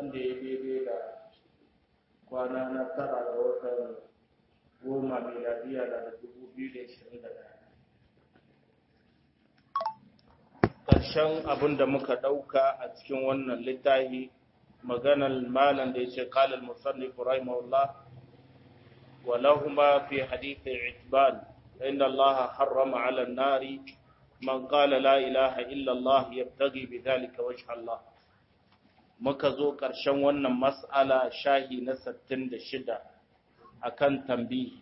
wanda ya daidai da kwana na tara ga watan goma miladiya da dubu biyu da ishirin da ɗaya ƙarshen abin da muka ɗauka a cikin wannan littafi maganar malam da ya ce kalal musannif rahimahullah wa lahuma fi hadith itban inna Allah harrama 'ala an-nari man qala la ilaha illa Allah yabtaghi bidhalika wajha Allah muka zo ƙarshen wannan mas'ala shahi na 66 akan tambihi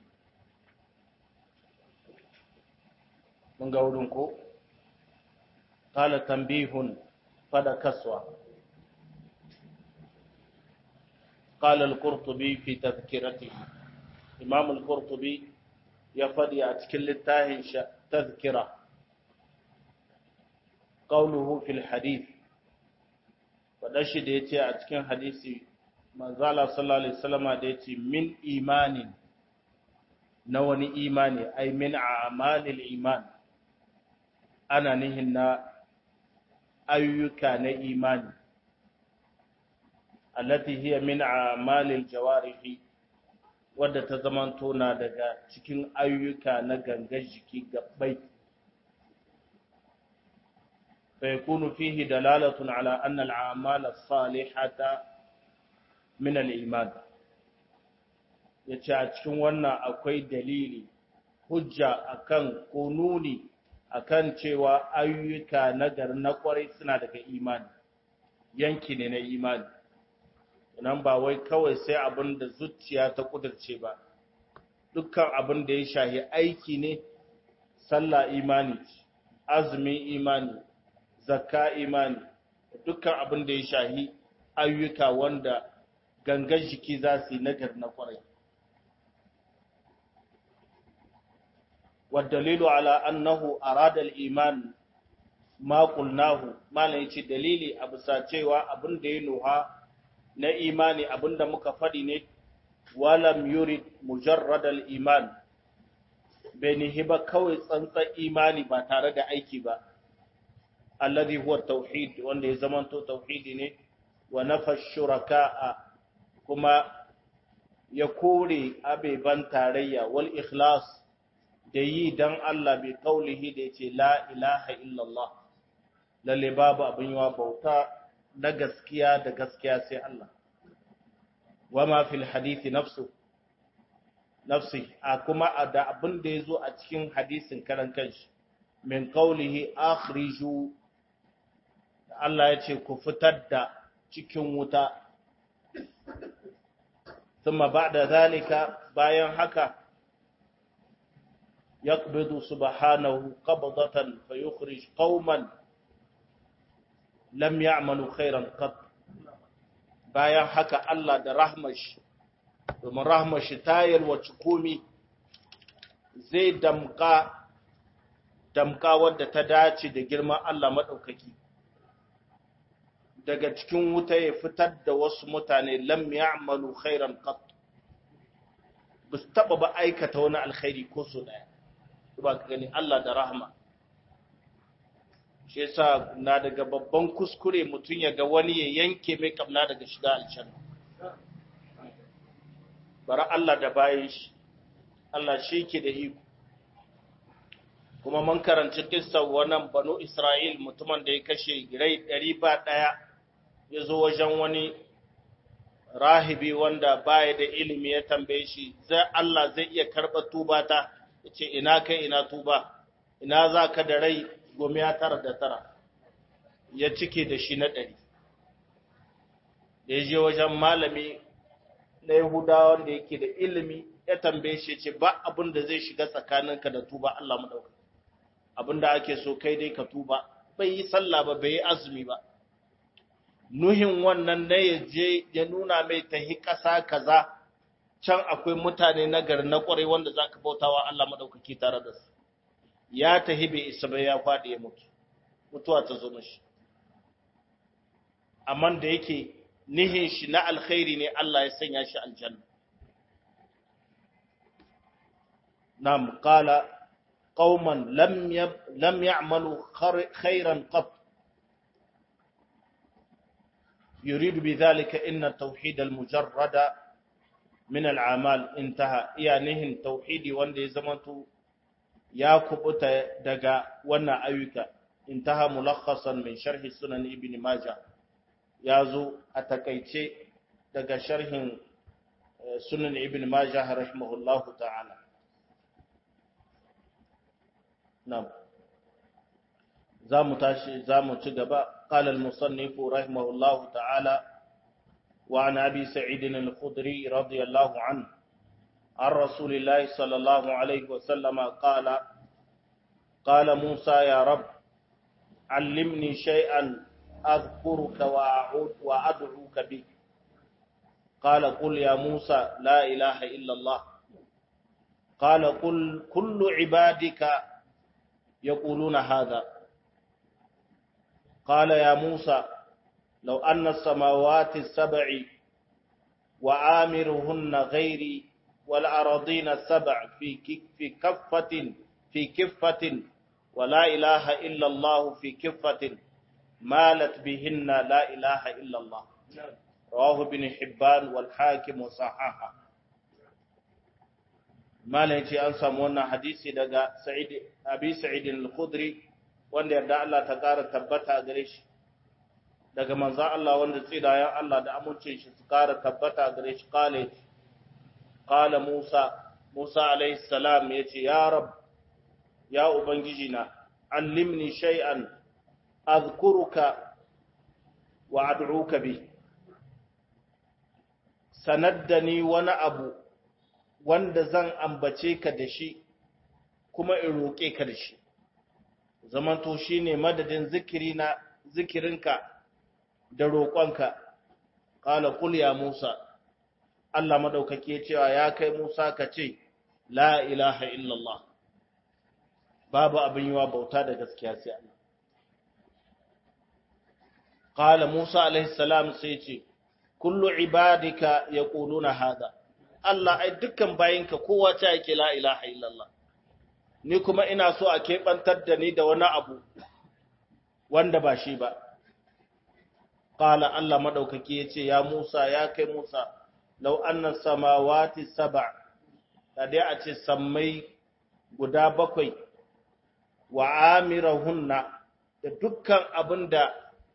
mun ga wurin ko قال تنبيه فدا كسوة قال القرطبي في تذكرته إمام القرطبي يفدي أتكل التاهن تذكرة قوله في الحديث ودشي ديتي أتكن حديثي من زال صلى الله عليه وسلم ديتي من إيمان نوني إيماني أي من أعمال الإيمان أنا نهنا ayyuka na imani allati hiya min a'malil jawarihi wadda ta zamanto na daga cikin ayyuka na gangar jiki gabbai fa yakunu fihi dalalatun ala anna al'amal as-salihata min al-iman yace a cikin wannan akwai dalili hujja akan kununi akan cewa ayyuka nagar na kwarai suna daga imani yanki ne na imani nan ba wai kawai sai abin da zuciya ta kudurce ba dukkan abin da ya shahi aiki ne sallah imani azumi imani zakka imani dukkan abin da ya shahi ayyuka wanda gangan jiki za su yi nagar na kwarai والدليل على أنه أراد الإيمان ما قلناه ما لنشي دليلي أبسا cewa abin da ya nuha na imani abin da muka faɗi ne walam yurid mujarrad al-iman bai nihi ba kawai tsantsan imani ba tare da aiki ba alladhi huwa tauhid wanda ya zamanto tauhidi ne wa nafa shuraka'a kuma ya kore abeban tarayya wal ikhlas da yi don Allah bai kaulihi da ya ce la ilaha illallah lalle babu abin yawa bauta na gaskiya da gaskiya sai Allah wa ma fil hadithi nafsu nafsi a kuma da abin da ya zo a cikin hadisin karan kanshi min kaulihi akhriju Allah ya ce ku fitar da cikin wuta ثم بعد ذلك bayan haka يقبض سبحانه قبضة فيخرج قوما لم يعملوا خيرا قط bayan haka Allah da rahmashi domin rahmashi ta yalwaci komi zai damka damka wadda ta dace da girman Allah maɗaukaki daga cikin wuta ya fitar da wasu mutane lam ya'malu khairan qat ba su taɓa ba aikata wani alkhairi ko su ɗaya ba ka gani Allah da rahama shi yasa na daga babban kuskure mutum ya ga wani ya yanke mai kamna daga shiga aljanna bara Allah da bayan shi Allah shi ke da iko kuma mun karanci kissar wannan banu Isra'il mutumin da ya kashe rai ɗari ba ɗaya ya zo wajen wani rahibi wanda baya da ilimi ya tambaye shi zai Allah zai iya karɓa tuba ta ce ina kai ina tuba ina za ka da rai gome ya tara da tara ya cike da shi na ɗari da ya je wajen malami na yahudawa wanda yake da ilimi ya tambaye shi ce ba abin da zai shiga tsakaninka da tuba Allah maɗauka abin da ake so kai dai ka tuba bai yi sallah ba bai yi azumi ba nuhin wannan na ya je ya nuna mai tahi ƙasa kaza can akwai mutane na gari na ƙwarai wanda za ka bautawa Allah maɗaukaki tare da su ya tahi bai isa bai ya faɗi ya mutu mutuwa ta zo mashi amma da yake nihin shi na alkhairi ne Allah ya sanya shi aljanna nam qala qauman lam yab lam ya'malu khairan qat يريد بذلك إن التوحيد المجرد من الأعمال انتهى يعني توحيدي وندي زمنتو يا كبوتا دغا وانا أيوكا انتهى ملخصا من شرح سنن ابن ماجه يازو أتكيتي دغا شرح سنن ابن ماجه رحمه الله تعالى نعم زامو تاشي زامو تشغبا قال المصنف رحمه الله تعالى وعن أبي سعيد الخدري رضي الله عنه عن رسول الله صلى الله عليه وسلم قال قال موسى يا رب علمني شيئا أذكرك وأعود وأدعوك به قال قل يا موسى لا إله إلا الله قال قل كل عبادك يقولون هذا قال يا موسى لو أن السماوات السبع وآمرهن غيري والأراضين السبع في في كفة في كفة ولا إله إلا الله في كفة مالت بهن لا إله إلا الله رواه ابن حبان والحاكم وصححه malam ce an samu wannan hadisi daga Sa'id Abi Sa'id al-Khudri wanda yarda Allah ta ƙara tabbata gare shi daga manzon Allah wanda tsidayen Allah da amincin shi su ƙara tabbata gare shi kale qala Musa Musa alaihi salam yace ya rab ya ubangiji na allimni shay'an azkuruka wa ad'uka bi sanaddani wani abu wanda zan ambace ka da shi kuma in roƙe ka da shi zamanto shi ne madadin zikiri na zikirinka da roƙonka ƙala kul ya Musa Allah maɗaukake cewa ya kai Musa ka ce la ilaha illallah babu abin yiwa bauta da gaskiya sai Allah ƙala Musa alaihi salam sai ce kullu ibadika yaquluna hada Allah ai dukkan bayinka kowa ta yake la ilaha illallah ni kuma ina so a keɓantar da ni da wani abu wanda ba shi ba qala Allah madaukaki yace ya Musa ya kai Musa law anna samawati sab'a da dai a ce sammai guda bakwai wa amirahunna da dukkan abinda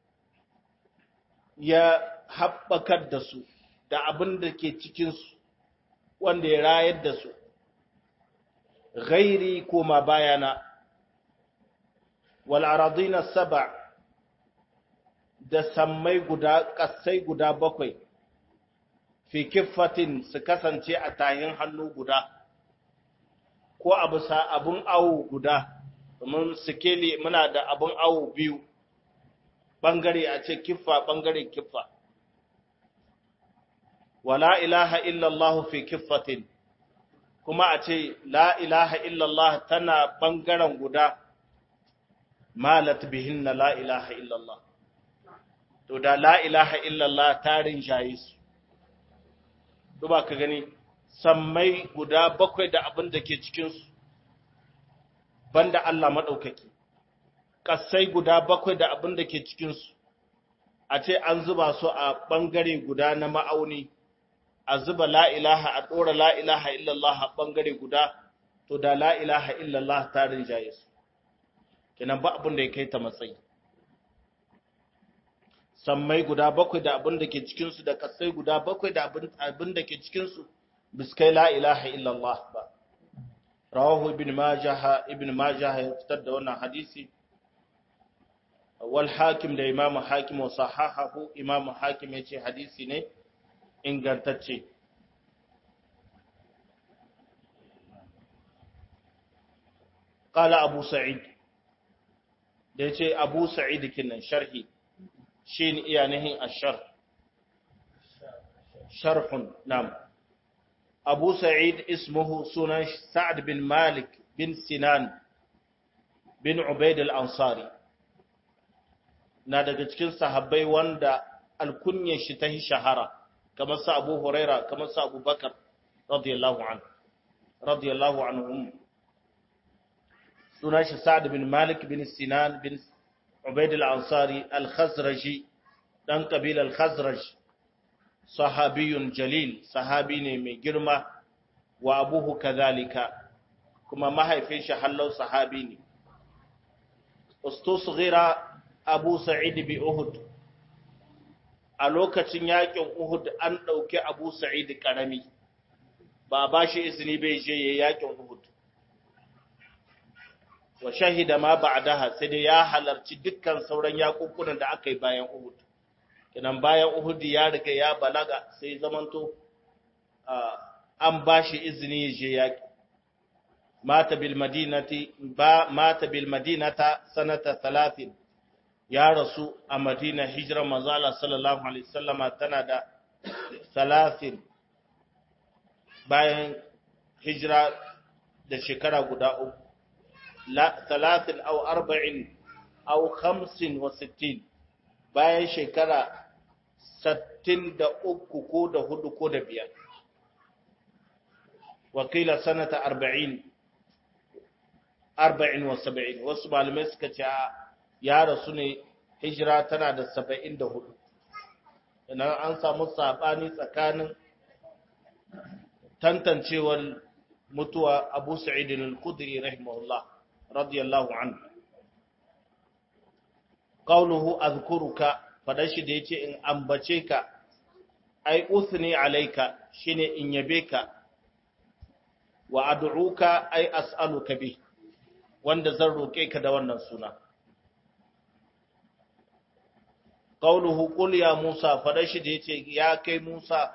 ya haɓakar da su da abin da ke cikinsu wanda ya rayar da su ghairi koma bayana wal aradina saba da sammai guda kasai guda bakwai fi kiffatin su kasance a tayin hannu guda ko a bisa abun awo guda domin sikeli muna da abun awo biyu bangare a ce kiffa bangare kiffa wala ilaha illallah fi kiffatin kuma a ce la ilaha illallah tana bangaren guda malat bihinna la ilaha illallah to da la ilaha illallah tarin jayi su duba ka gani sammai guda bakwai da abin da ke cikinsu banda Allah maɗaukaki ƙasai guda bakwai da abin da ke cikinsu a ce an zuba su a ɓangare guda na ma'auni a zuba la'ilaha a ɗora la'ilaha illallah a ɓangare guda, to da la'ilaha illallah ta rinjaye su, kenan ba abin da ya kai ta matsayi. Sammai guda bakwai da abin da ke cikinsu da kasai guda bakwai da abin da ke cikinsu, biskai la'ilaha illallah ba. Rawahu ibn Majaha, ibn Majaha ya fitar da wannan hadisi, wal hakim da imamu hakim wa sahahahu imamu hakim ya ce hadisi ne, ingantacce ƙala abu sa'id da ya ce abu sa'id kinan sharhi shi ne iya nihin ashar sharhun nam abu sa'id ismuhu sunan sa'ad bin malik bin sinan bin ubaid al-ansari na daga cikin sahabbai wanda alkunyar shi ta shahara kamar sa Abu Huraira kamar sa Abu Bakar radiyallahu anhu radiyallahu anhum sunan shi Sa'd bin Malik bin Sinan bin Ubayd al-Ansari al-Khazraji ɗan ƙabilar Khazraj, sahabiyun jalil, sahabi ne mai girma wa abuhu kazalika, kuma mahaifin shi hallau sahabi ne. Ustusghira Abu Sa'id bi Uhud, a lokacin yaƙin Uhud an ɗauki Abu Sa'id ƙarami, ba ba shi izini bai je ya yaƙin Uhud. Wa shahida ma ba'daha sai dai ya halarci dukkan sauran yaƙuƙunan da aka yi bayan Uhud. Kinan bayan Uhud ya riga ya balaga sai zamanto an ba shi izini ya je yaƙi. Mata bil madinati ba mata bil madinata sanata 30 ya rasu a Madina hijira manzala sallallahu alaihi wasallama tana da 30 bayan hijira da shekara guda uku la 30 aw 40 aw 65 bayan shekara 63 ko da hudu ko da biyar wakila sanata 40 74 wasu malamai suka ce ya rasu ne hijira tana da 74 idan an samu sabani tsakanin tantancewar mutuwa Abu Sa'id al-Khudri rahimahullah radiyallahu anhu qawluhu azkuruka fadashi da yace in ambace ka ai usni alayka shine in yabe ka wa ad'uka ai as'aluka bi wanda zan roke ka da wannan suna qawluhu qul ya Musa fadashi da yace ya kai Musa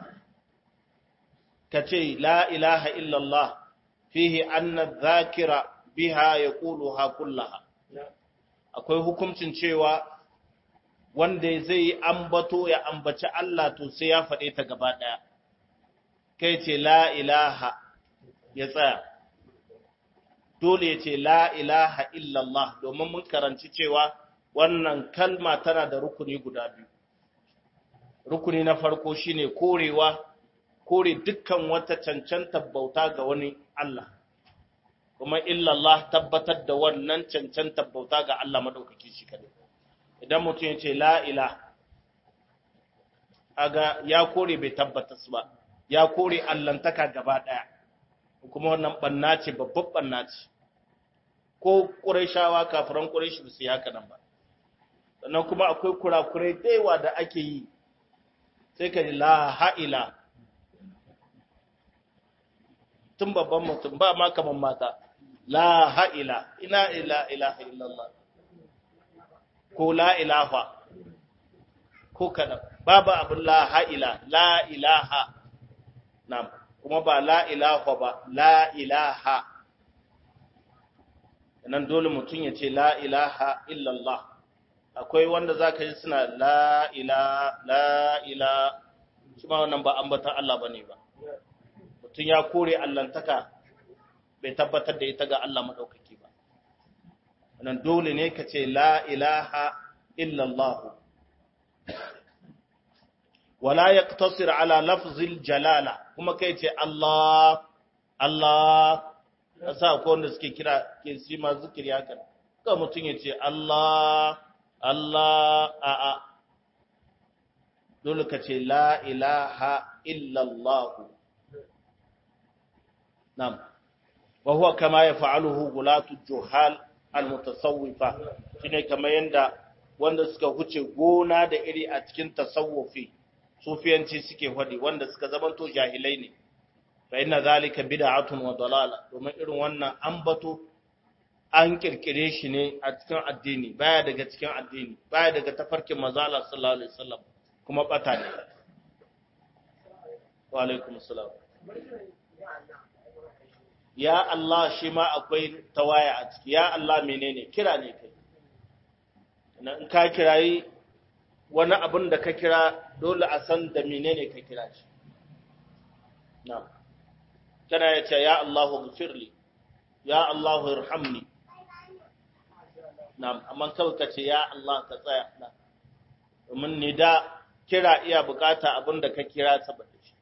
kace la ilaha illa Allah fihi anna dhakira biha yaquluha kullaha akwai hukuncin cewa wanda zai yi ambato ya ambaci Allah to sai ya faɗe ta gaba ɗaya kai ce la ilaha ya tsaya dole ya ce la ilaha illallah domin mun karanci cewa wannan kalma tana da rukuni guda biyu rukuni na farko shine korewa kore dukkan wata cancantar bauta ga wani Allah kuma illallah tabbatar da wannan cancantar bauta ga Allah madaukaki shi kadai idan mutum ya ce la ilaha aga ya kore bai tabbata su ba ya kore allantaka gaba daya kuma wannan banna ce babban banna ce ko qurayshawa kafiran quraysh ba su yi haka nan ba sannan kuma akwai kurakurai daiwa da ake yi sai ka ji la ha'ila tun babban mutum ba ma kaman mata la ha'ila ina ila ilaha illallah ko la ilaha ko kada babu abin la ha'ila la ilaha nam kuma ba la ilaha ba la ilaha nan dole mutum ya ce la ilaha illallah akwai wanda za ka ji suna la ila la ila shi ma wannan ba ambatan Allah ba ne ba mutum ya kore allantaka bai tabbatar da ita ga Allah maɗaukaki ba nan dole ne ka ce la ilaha illallah wala ya ala lafzil jalala kuma kai ce Allah Allah a sa ko wanda suke kira ke si ma zikiri haka ka mutum ya ce Allah Allah a'a dole ka ce la ilaha illallah nam wa huwa kama yaf'aluhu gulatu juhal almutasawwifa shine kamar yanda wanda suka huce gona da iri a cikin tasawufi sufiyanci suke hadi wanda suka zamanto jahilai ne fa inna zalika bid'atun wa dalala domin irin wannan ambato an kirkire shi ne a cikin addini baya daga cikin addini baya daga tafarkin manzala sallallahu alaihi wasallam kuma bata ne wa alaikum assalam ya Allah shi ma akwai tawaya a ciki ya Allah menene kira ne kai in ka kirayi wani abin da ka kira dole a san da menene ka kira shi na'am kana ya ce ya Allahu gfirli ya Allahu irhamni na'am amma kawai ka ce ya Allah ka tsaya na domin ni da kira iya bukata abin da ka kira saboda shi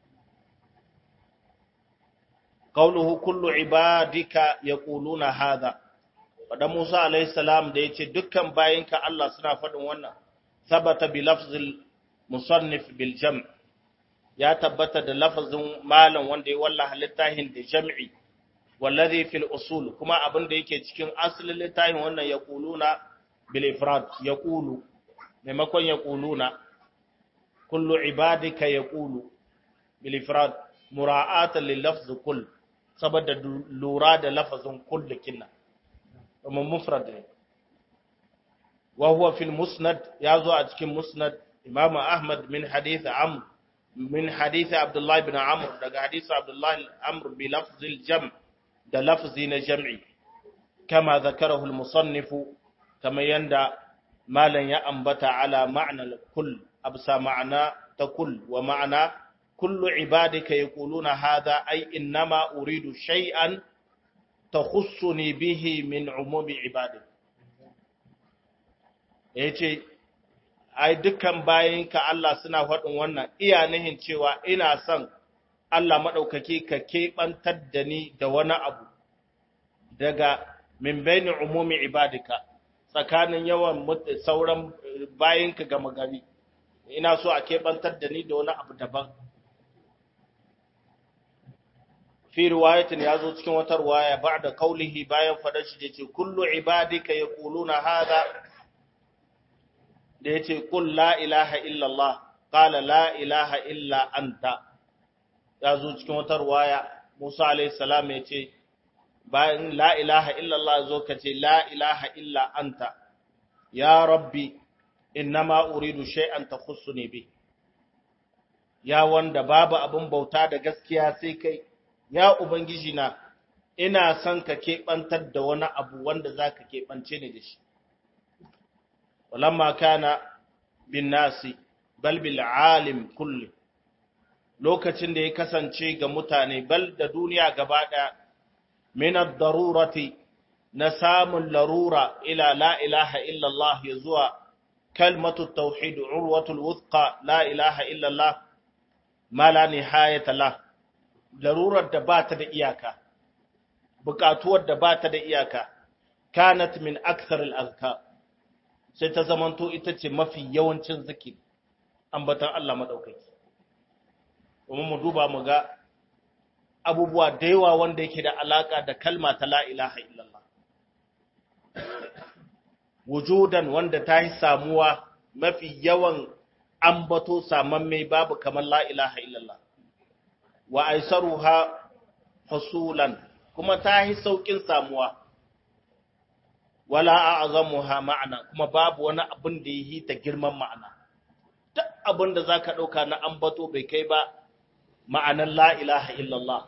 qawluhu kullu ibadika yaquluna hadha wada Musa alayhi salam da yace dukkan bayinka Allah suna faɗin wannan sabata bi lafzil musannif bil jam' ya tabbata da lafazin malam wanda ya wallaha littafin da jam'i wallazi fil usul kuma abin da yake cikin asalin littafin wannan ya kuluna bil ifrad ya kulu maimakon ya kuluna kullu ibadika ya kulu bil ifrad mura'atan lil lafz kull saboda lura da lafazin kull kinna kuma mufrad ne wa huwa fil musnad ya zo a cikin musnad imam ahmad min hadith amr min hadith abdullah ibn amr daga hadith abdullah amr bi lafz al jam' da lafzi na jam'i kama zakarahu al musannif kama yanda malan ya ambata ala ma'na kull absa ma'ana ta kull wa ma'ana kullu ibadika yaquluna hadha ay innama uridu shay'an takhussuni bihi min umumi ibadik yace ai dukkan bayinka Allah suna faɗin wannan iya nihin cewa ina son Allah maɗaukaki ka keɓantar da ni da wani abu daga min baini umumi ibadika tsakanin yawan sauran bayinka gama gari ina so a keɓantar da ni da wani abu daban fi riwayatin ya zo cikin wata riwaya ba da kaulihi bayan faɗar shi da ce kullu ibadika ya kuluna hada da ya ce kul la ilaha illallah ƙala la ilaha illa anta ya zo cikin wata riwaya musa alaihi salam ya ce bayan la ilaha illallah zo ka ce la ilaha illa anta ya rabbi innama uridu shay'an takhussuni bi ya wanda babu abin bauta da gaskiya sai kai ya ubangiji na ina son ka keɓantar da wani abu wanda za ka keɓance ni da shi walamma kana bin nasi bal bil alim kulli lokacin da ya kasance ga mutane bal da duniya gaba ɗaya min ad-darurati na samun larura ila la ilaha illallah ya zuwa kalmatu tauhid urwatul wuthqa la ilaha illallah ma la nihayata la larurar da ba ta da iyaka bukatuwar da ba ta da iyaka kanat min akthar al-azkar sai ta zamanto ita ce mafi yawancin zikiri ambatan Allah madaukaki kuma mu duba mu ga abubuwa da yawa wanda yake da alaka da kalma ta la ilaha illallah wujudan wanda ta yi samuwa mafi yawan ambato samamme babu kamar la ilaha illallah wa aisaruha husulan kuma ta yi saukin samuwa wala a'zamuha ma'ana kuma babu wani abin da yi ta girman ma'ana duk abin da zaka dauka na ambato bai kai ba ma'anan la ilaha illallah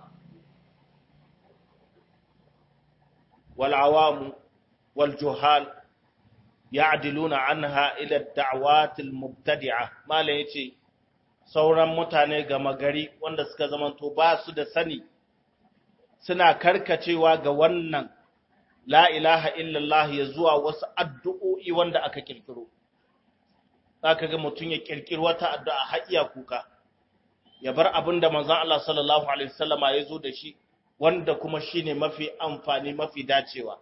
wal awamu wal juhal ya'diluna anha ila ad-da'wat al-mubtadi'ah malan yace sauran mutane gama gari wanda suka zamanto ba su da sani suna karkacewa ga wannan la ilaha illallah ya zuwa wasu addu'o'i wanda aka kirkiro zaka ga mutum ya kirkiro wata addu'a haƙiya kuka ya bar abin da manzon Allah sallallahu alaihi wasallama ya zo da shi wanda kuma shine mafi amfani mafi dacewa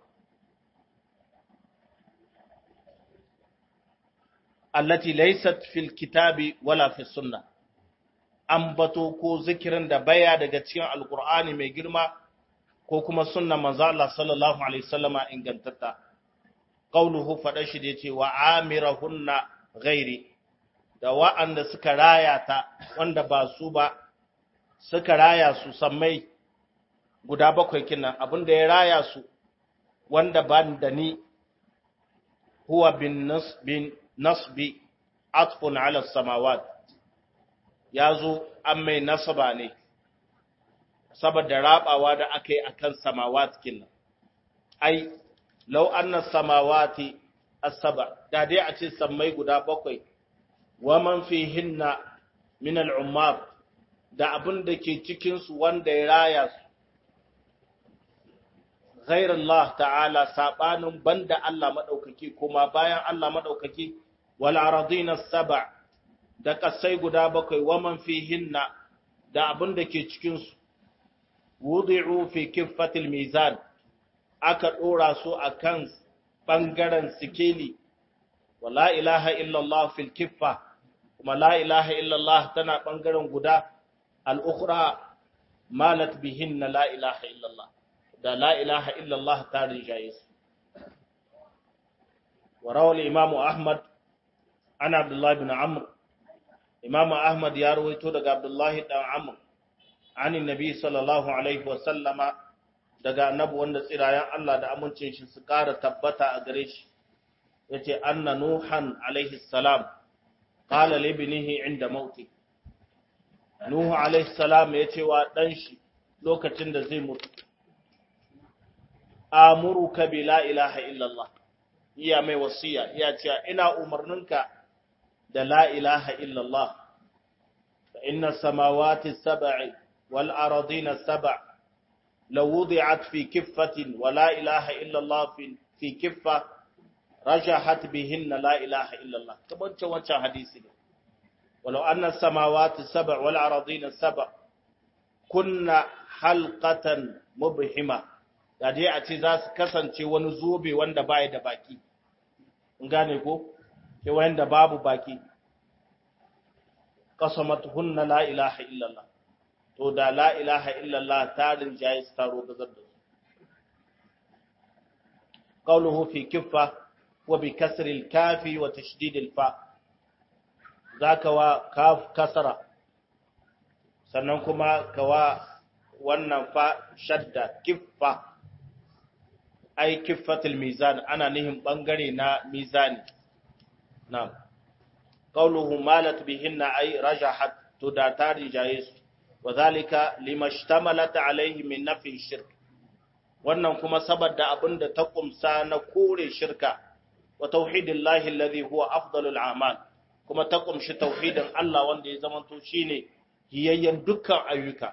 allati laysat fil kitabi wala fi sunnah ambato ko zikirin da baya daga cikin alkur'ani mai girma ko kuma sunna manzo Allah sallallahu alaihi wasallama ingantatta qauluhu fada shi da yace wa amirahunna ghairi da wa'anda suka raya ta wanda ba su ba suka raya su sammai guda bakwai kinan abinda ya raya su wanda ban da ni huwa bin nasbin nasbi atfun ala samawat ya zo an mai nasaba ne saboda rabawa da aka yi a kan samawat kinnan ai lau annas samawati asaba da dai a ce sammai guda bakwai wa man fihinna min al'ummar da abin da ke cikinsu wanda ya raya su غير الله تعالى sabanin banda Allah madaukaki kuma bayan Allah madaukaki wal aradina sab'a da kasai guda bakwai waman fihinna da abin da ke cikinsu, wudi'u fi kiffatil mizan, aka ɗora su a kan ɓangaren sikeli, wala ilaha illallah fil kiffa, kuma la ilaha illallah tana bangaren guda al-ukhra malat bihinna la ilaha illallah da la ilaha illallah ta rinjaye su wa rawal imamu ahmad an abdullah bin amr imamu ahmad ya rawaito daga abdullah dan amr an nabi sallallahu alaihi wa sallama daga annabi wanda tsirayen Allah da amincin shi su ƙara tabbata a gare shi yace anna nuhan alaihi salam qala li ibnihi inda mauti nuhu alaihi salam yace wa dan shi lokacin da zai mutu amuruka bi la ilaha illallah iya mai wasiya iya cewa ina umarninka da la ilaha illallah fa inna samawati sab'i wal ardina sab' لو وضعت في كفة ولا إله إلا الله في في كفة رجحت بهن لا إله إلا الله كمان وانشا حديثي ولو أن السماوات السبع والأراضين السبع كنا حلقة مبهمة يعني a ce za su kasance wani zobe wanda baya da baki in gane ko ke wanda babu baki qasamat hunna la ilaha illallah to da la ilaha illallah tarin jayi su taro gazar da su qawluhu fi kiffa wa bi kasri al-kafi wa tashdid al-fa zaka wa kaf kasra sannan kuma kawa wannan fa shadda kiffa ai kiffatul mizan ana nihin bangare na mizani na'am qawluhu malat bihinna ay rajahat to da tarin jayi su وذلك لما اشتملت عليه من نفي الشرك wannan kuma saboda abin da ta kumsa na kore shirka wa tauhidillahi alladhi huwa afdalul a'mal kuma ta kumshi tauhidin Allah wanda ya zamanto shine hiyayyen dukkan ayyuka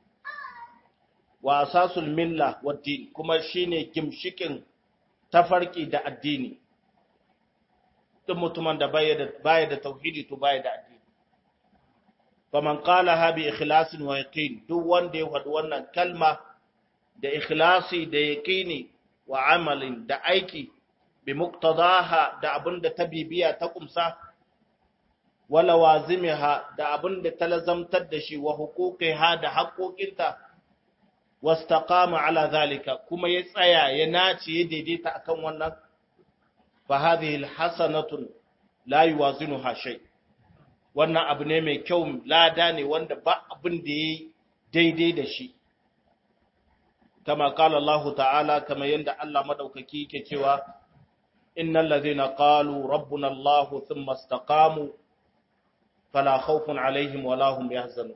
wa asasul milla wad din kuma shine gimshikin tafarki da addini duk mutumin da baya da baya da tauhidi to baya da addini faman qalaha bi ikhlasin wa yaqin duk wanda ya faɗi wannan kalma da ikhlasi da yaqini wa amalin da aiki bi muqtadaha da abinda ta bibiya ta kumsa wala wazimiha da abinda ta lazamtar da shi wa huquqiha da haƙoƙinta wastaqama ala zalika kuma ya tsaya ya nace ya daidaita akan wannan fa hadhihi alhasanatun la yuwazinuha shay' wannan abu ne mai kyau lada ne wanda ba abin da ya daidai da shi kama kala Allah ta'ala kama yadda Allah madaukaki ke cewa innal ladhina qalu rabbuna Allah thumma istaqamu fala khawfun alaihim wala hum yahzanun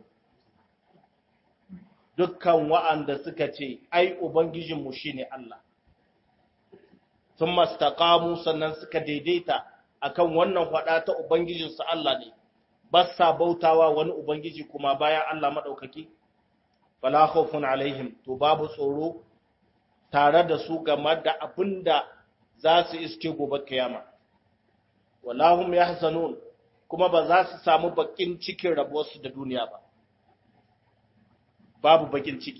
dukkan wa'anda suka ce ai ubangijinmu shine Allah thumma istaqamu sannan suka daidaita akan wannan fada ta ubangijinsu Allah ne ba sa bautawa wani Ubangiji kuma bayan Allah maɗaukaki, fala khawfun alaihim, to babu tsoro tare da su game da abin da za su iske gobe kiyama. Wallahum ya kuma ba za su samu bakin cikin rabuwarsu da duniya ba. Babu bakin ciki.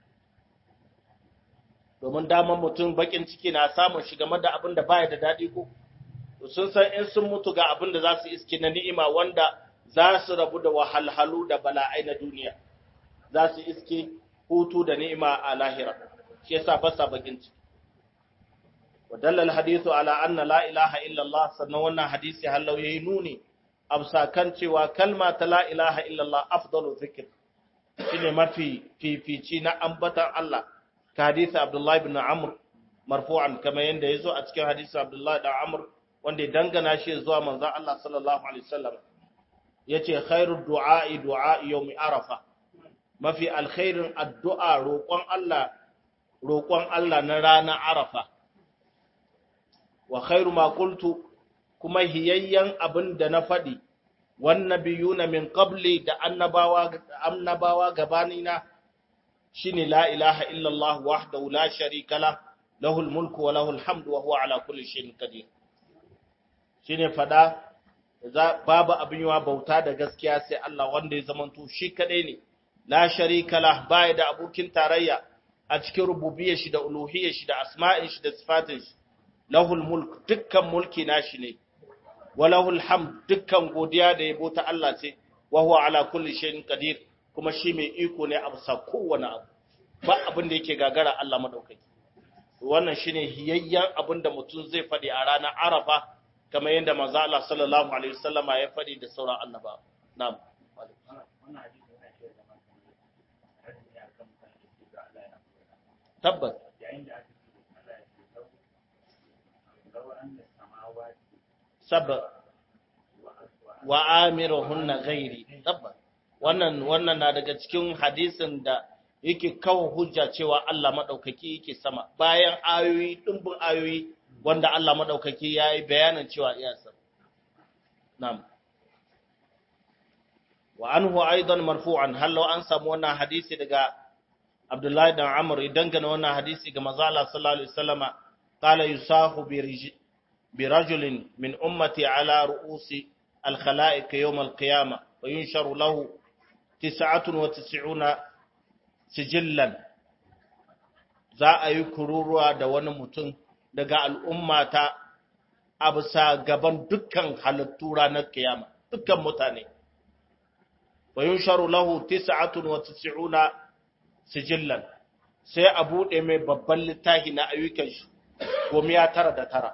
Domin daman mutum bakin ciki na samun shi game da abin da baya da daɗi ko? Sun san in sun mutu ga abin da za su iske na ni'ima wanda za su rabu da wahalhalu da bala'ai na duniya za su iske hutu da ni'ima a lahira shi yasa ba sa bakin ciki wadallal hadithu ala anna la ilaha illallah sannan wannan hadisi hallau yayi nuni amsa kan cewa kalma ta la ilaha illallah afdalu zikr shine mafi fifici na ambatan Allah ka hadisi Abdullah ibn Amr marfu'an kamar yanda yazo a cikin hadisi Abdullah ibn Amr wanda ya dangana shi zuwa manzon Allah sallallahu alaihi wasallam yace khairu du'a'i du'a'i yawmi arafa mafi alkhairin addu'a roƙon Allah roƙon Allah na ranar arafa wa khairu ma qultu kuma hiyayyan abin da na faɗi wan nabiyuna min qabli da annabawa annabawa gabanina shine la ilaha illa Allah wahdahu la sharika la lahul mulku wa lahul hamdu wa huwa ala kulli shay'in qadir shine fada babu abin yawa bauta da gaskiya sai Allah wanda ya zamanto shi kadai ne la sharika la baya da abokin tarayya a cikin rububiyyar shi da uluhiyyar shi da asma'in shi da sifatin shi lahul mulk dukkan mulki nashi ne walahul hamd dukkan godiya da yabo ta Allah ce wa huwa ala kulli shay'in qadir kuma shi mai iko ne a bisa kowane abu ba abin da yake gagara Allah madaukaki wannan shine hiyayyen abin da mutum zai faɗi a ranar Arafa kamar yadda manzo Allah sallallahu alaihi wasallama ya faɗi da sauran annaba na'am tabbas sabba wa amiruhunna ghairi tabbas wannan wannan na daga cikin hadisin da yake kawo hujja cewa Allah madaukaki yake sama bayan ayoyi dimbin ayoyi wanda Allah madaukaki yayi bayanin cewa iya sama na'am wa anhu aidan marfu'an hallo an samu wannan hadisi daga Abdullahi dan Amr idan gane wannan hadisi ga manzo Allah sallallahu alaihi wasallama qala yusahu bi rajulin min ummati ala ru'usi al-khalaiq yawm al-qiyamah wa yunsharu lahu 99 sijillan za a yi kururuwa da wani mutum daga al'ummata a bisa gaban dukkan halittu ranar kiyama dukkan mutane wa yunsharu lahu 99 sijillan sai a buɗe mai babban littafi na ayyukan shi goma ya tara da tara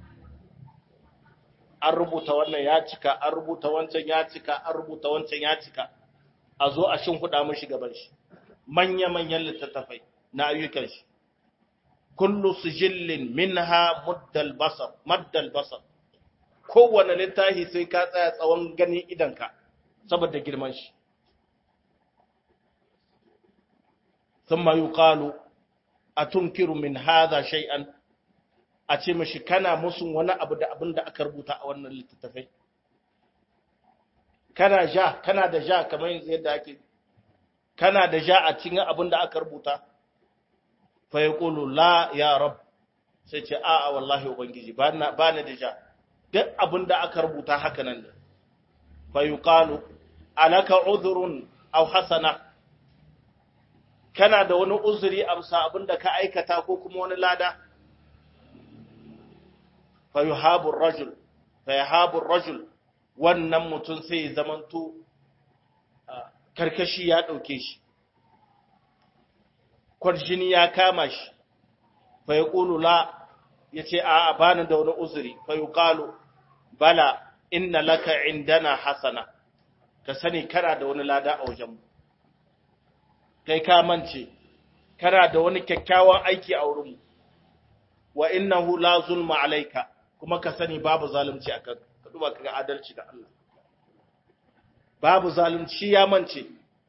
an rubuta wannan ya cika an rubuta wancan ya cika an rubuta wancan ya cika a zo a shin huda mashi gaban shi manya-manyan littattafai na ayyukan shi kullu sijillin minha muddal basar maddal basar kowane littafi sai ka tsaya tsawon ganin idanka saboda girman shi ثم يقال أتنكر من هذا شيئا أتي مشي كان مسن وانا أبدا أبدا أكربوتا أولا للتتفي kana ja kana da ja kamar yanzu yadda ake kana da ja a cikin abin da aka rubuta fa yaqulu la ya rab sai ce a a wallahi ubangiji ba na ba ni da ja duk abin da aka rubuta haka nan ne fa yuqalu alaka udhrun aw hasana kana da wani uzuri amsa abin da ka aikata ko kuma wani lada fa yuhabu rajul fa yahabu rajul wannan mutum sai ya zamanto karkashi ya ɗauke shi, kwarjini ya kama shi, fa ya ƙulu la ya ce a bani da wani uzuri, fa yi ƙalu bala inna laka indana hasana, ka sani kana da wani lada a wajenmu. Kai ka mance, kana da wani kyakkyawan aiki a wurinmu, wa innahu la zulma alaika, kuma ka sani babu zalunci a kanka. duba kaga adalci da Allah babu zalunci ya mance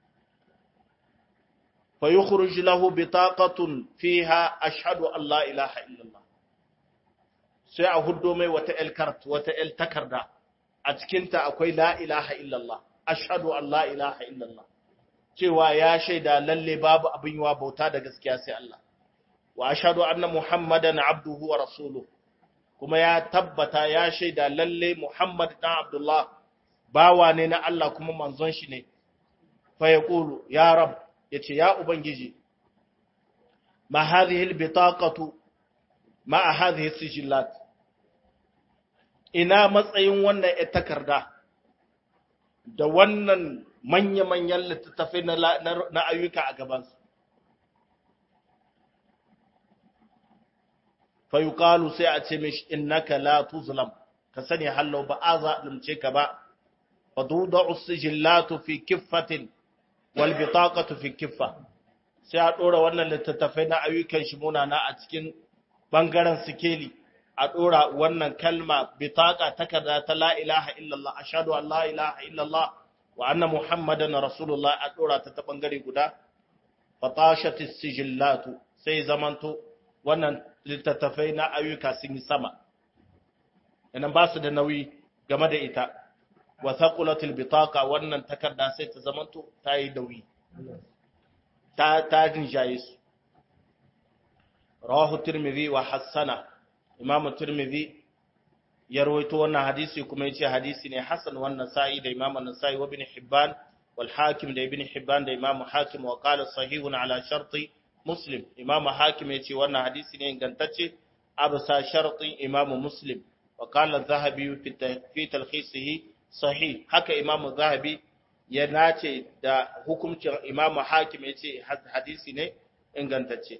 fa yukhruj lahu bitaqatun fiha ashhadu an la ilaha illallah sai a huddo mai wata el kart wata el takarda a cikin ta akwai la ilaha illallah ashhadu an la ilaha illallah cewa ya shaida lalle babu abin yawa bauta da gaskiya sai Allah wa ashhadu anna muhammadan abduhu wa rasuluhu kuma ya tabbata ya shaida lalle Muhammad dan Abdullah bawa ne na Allah kuma manzon shi ne fa yaqulu ya rab yace ya ubangiji ma hadhihi albitaqatu ma hadhihi sijillat ina matsayin wannan ita takarda da wannan manya-manyan littattafai na ayyuka a gabansu fayuqalu sai a ce mishi innaka la tuzlam ka sani hallau ba a zalimce ka ba fa tudau sijillatu fi kiffatin wal bitaqatu fi kiffa sai a dora wannan littattafai na ayyukan shi munana a cikin bangaren sikeli a dora wannan kalma bitaqa takarda ta la ilaha illallah ashhadu an la ilaha illallah wa anna muhammadan rasulullah a dora ta ta bangare guda fatashatis sijillatu sai zamanto wannan littattafai na ayyuka sun yi sama inan ba su da nauyi game da ita wa thaqulatil bitaqa wannan takarda sai ta zamanto ta yi nauyi ta ta jinjaye su rawahu tirmidhi wa hassana imamu tirmidhi ya rawaito wannan hadisi kuma yace hadisi ne hasan wannan sa'i da imamu nasai wa ibn hibban wal hakim da ibn hibban da imamu hakim wa qala sahihun ala sharti muslim imamu hakim ya ce wannan hadisi ne ingantacce a bisa sharɗin imamu muslim wa qala az-zahabi fi talkhisihi sahih haka imam zahabi ya nace da hukuncin imam hakim yace hadisi ne ingantacce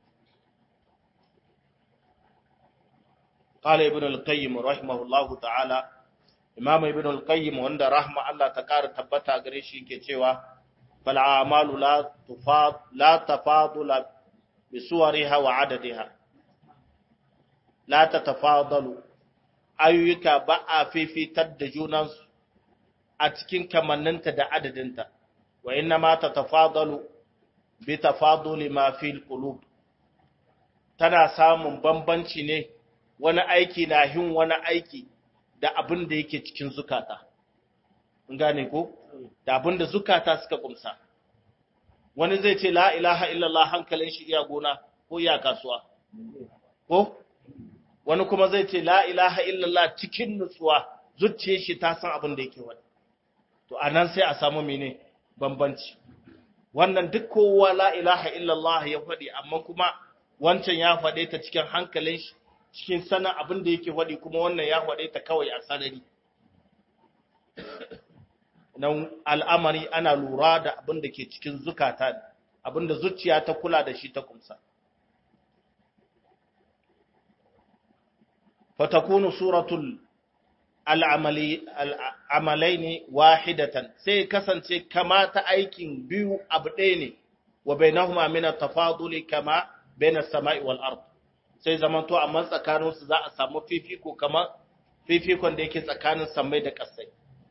قال ابن القيم رحمه الله تعالى imam ibn al-qayyim wanda rahma Allah ta ƙara tabbata gare shi ke cewa fal a'malu la tufad la tafadula bi suwariha wa adadiha la tatafadalu ayyuka ba a fifitar da junansu a cikin kamanninta da adadinta wa inna ma tatafadalu bi tafaduli ma fil qulub tana samun bambanci ne wani aiki na hin wani aiki da abin da yake cikin zukata. In gane ko? Da abin da zukata suka kumsa. Wani zai ce la ilaha illallah hankalin shi iya gona ko iya kasuwa. Ko? Wani kuma zai ce la ilaha illallah cikin nutsuwa zuciye shi ta san abin da yake wani. To a nan sai a samu mene bambanci. Wannan duk kowa la ilaha illallah ya faɗi amma kuma wancan ya faɗe ta cikin hankalin shi cikin sanin abin da yake waɗi kuma wannan ya waɗe ta kawai a sanari. Nan al'amari ana lura da abin da ke cikin zukata ne, abin da zuciya ta kula da shi ta kumsa. Fatakunu suratul al'amalai ne wahidatan sai kasance kama ta aikin biyu abu ɗaya ne, wa bai na mina tafaduli kama bai na sama'i wal'ard. sai zamanto amma tsakaninsu za a samu fifiko kamar fifikon da yake tsakanin sammai da ƙasai.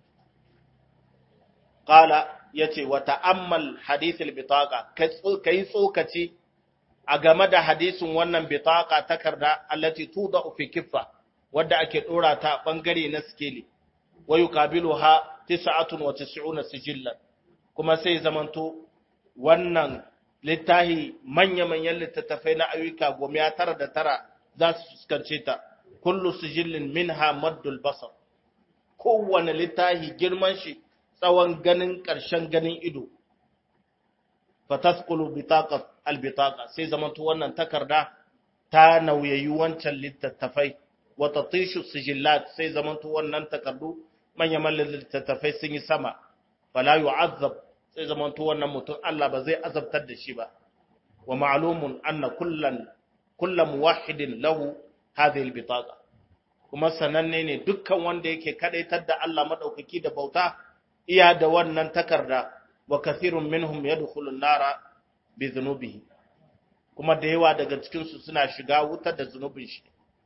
Ƙala ya ce, wa ta'ammal hadithul bitaka, ka yi tsokaci a game da hadisin wannan bitaka takarda allati tuda fi kiffa, wadda ake ɗora ta ɓangare na skeli, wayu kabilu ha tisa'atun wa tis'una sijillan, kuma sai zamanto wannan littahi manya-manyan littattafai na ayyuka goma tara da tara za su fuskance ta kullu sijillin minha maddul basar kowane littahi girman shi tsawon ganin ƙarshen ganin ido fataskulu bitaqat albitaqa sai zamanto wannan takarda ta nauyayi wancan littattafai wa tatishu sijillat sai zamanto wannan takardu manya-manyan littattafai sun yi sama fala yu'azzab sai zamanto wannan mutum Allah ba zai azabtar da shi ba wa ma'lumun anna kullan kullu muwahhidin lahu hadhihi albitaqa kuma sananne ne dukkan wanda yake kadaitar da Allah madaukaki da bauta iya da wannan takarda wa kathirun minhum yadkhulun nara bi dhunubihi kuma da yawa daga cikin su suna shiga wutar da zunubin shi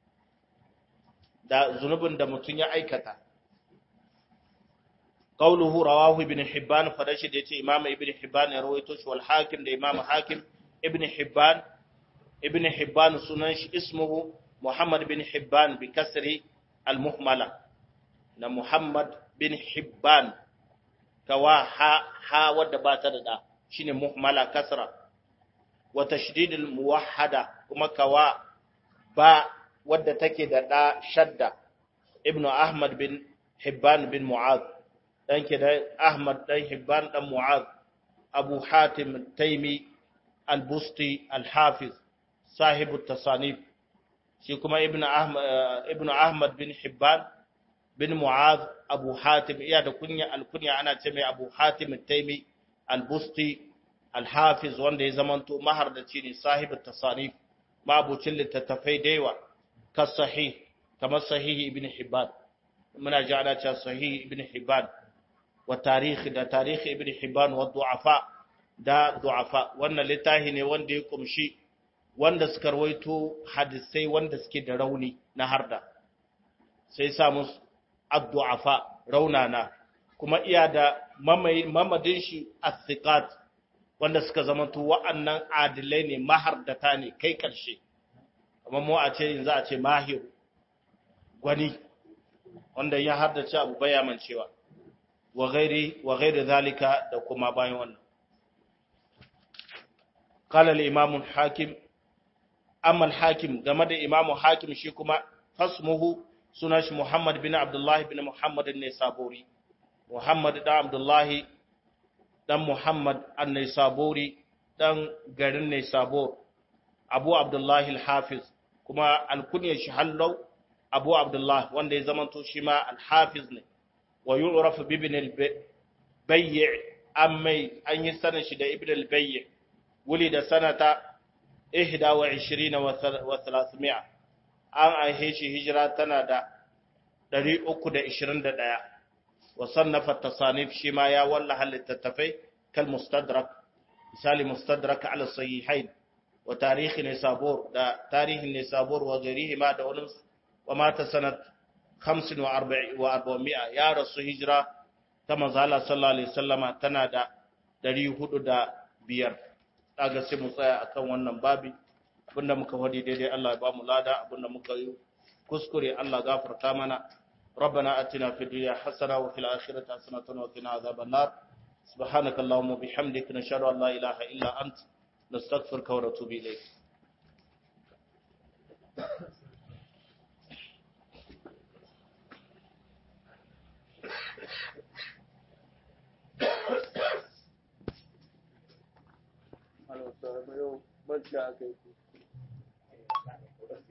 da zunubin da mutum ya aikata قوله رواه ابن حبان فدشي da yace Imam Ibn Hibban ya rawaito shi wal Hakim da Imam Hakim Ibn Hibban Ibn Hibban sunan shi ismuhu Muhammad bin Hibban bi kasri al muhmala na Muhammad bin Hibban kawa ha ha wadda ba ta da da shine muhmala kasra wa tashdid al muwahhada kuma kawa ba wadda take da da shadda Ibn Ahmad bin Hibban bin Mu'adh dan ke da Ahmad dan Hibban dan Mu'az Abu Hatim Taimi Al-Busti Al-Hafiz sahibu tasanif shi kuma Ibn Ahmad Ibn Ahmad bin Hibban bin Mu'az Abu Hatim iya da kunya al-kunya ana ce mai Abu Hatim Taimi Al-Busti Al-Hafiz wanda ya zamanto mahardaci ne sahibu tasanif mabucin littattafai da yawa ka sahih kamar sahihi Ibn Hibban muna ji ana cewa sahih Ibn Hibban wa tarihi da tarihi ibn Hibban wa du'afa da du'afa wannan littafi ne wanda ya kumshi wanda suka rawaito hadisai wanda suke da rauni na harda sai sa musu ad-du'afa raunana kuma iya da mamadin shi as-siqat wanda suka zamanto wa'annan adilai ne mahardata ne kai karshe amma mu a ce yanzu a ce mahir gwani wanda ya hardace abu bayaman cewa wa ghairi wa ghairi zalika da kuma bayan wannan qala al-imam al-hakim amma al-hakim game da imam hakim shi kuma fasmuhu sunan shi muhammad bin abdullah bin muhammad an-nisaburi muhammad da abdullah dan muhammad an-nisaburi dan garin nisabur abu abdullah al-hafiz kuma al-kunya shi hallau abu abdullah wanda ya zamanto shi ma al-hafiz ne wa yu'raf bi ibn al-bayy amma an yi sanin shi da ibn al-bayy wuli da sanata 21 wa 300 an aihe shi hijira tana da 321 wa sannafa tasanif shi ma ya wallaha littattafai kal mustadrak misali mustadrak ala sahihain wa tarihi nisabur da tarihin nisabur wa ghairihima da wani wa mata sanat 45 wa 400 ya rasu hijira ta manzala sallallahu alaihi wasallama tana da 405 daga sai mu tsaya akan wannan babi abinda muka wadi daidai Allah ya ba mu lada abinda muka yi kuskure Allah gafarta mana ربنا آتنا في الدنيا حسنة وفي الآخرة حسنة وقنا عذاب النار سبحانك اللهم وبحمدك نشهد أن لا إله إلا أنت نستغفرك ونتوب إليك Hello, sir. Bacci aka yi.